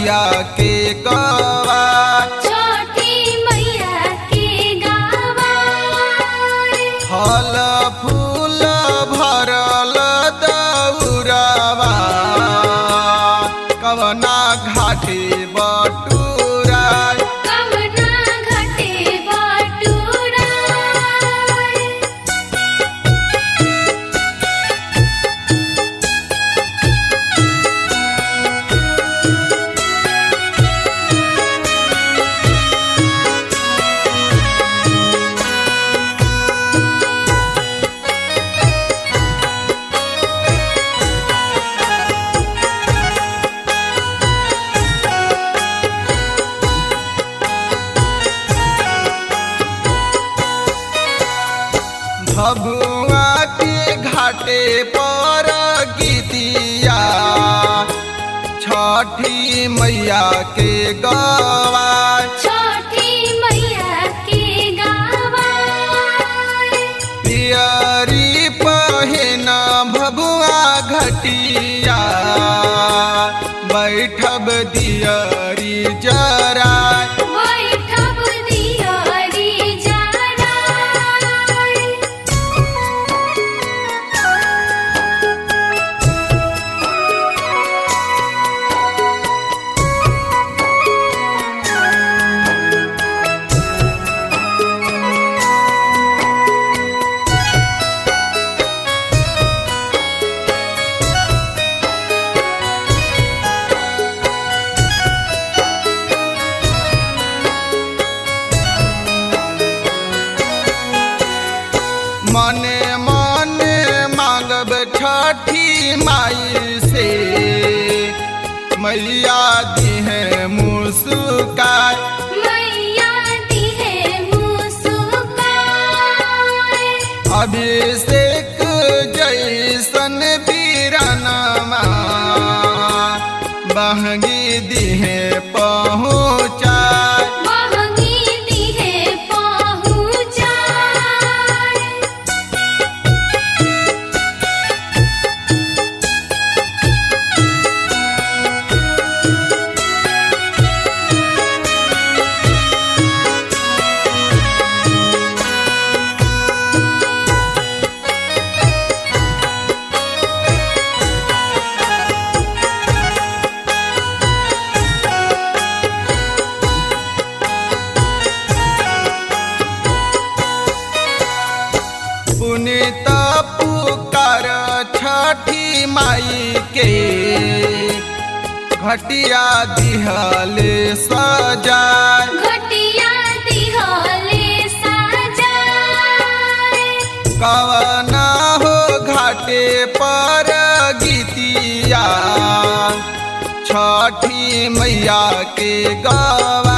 मैया के गवा छोटी मैया के गावा फल फूल भरल दौरवा कवना घाटे बटूरा कवना घटे बटूरा भभुआ के घाटे पर गीतिया छठी मैया के गवा छोटी मैया के गावा पियरी पहिन भभुआ घटिया बैठब दियरी जरा बैठब दियरी जरा मने मने मांगब छठी माई से मैया दिहे मुस्काय मैया दिहे मुस्कान अभिषेक जैसन बीरनमा बहगी दिहे पहुँचाय महंगी दिहे पहुँचाय पुनित पुकार छठी माई के घटिया दिहले सजाय घटिया दिहले साजाय कवना हो घाटे पर गीतिया छठी मैया के गवा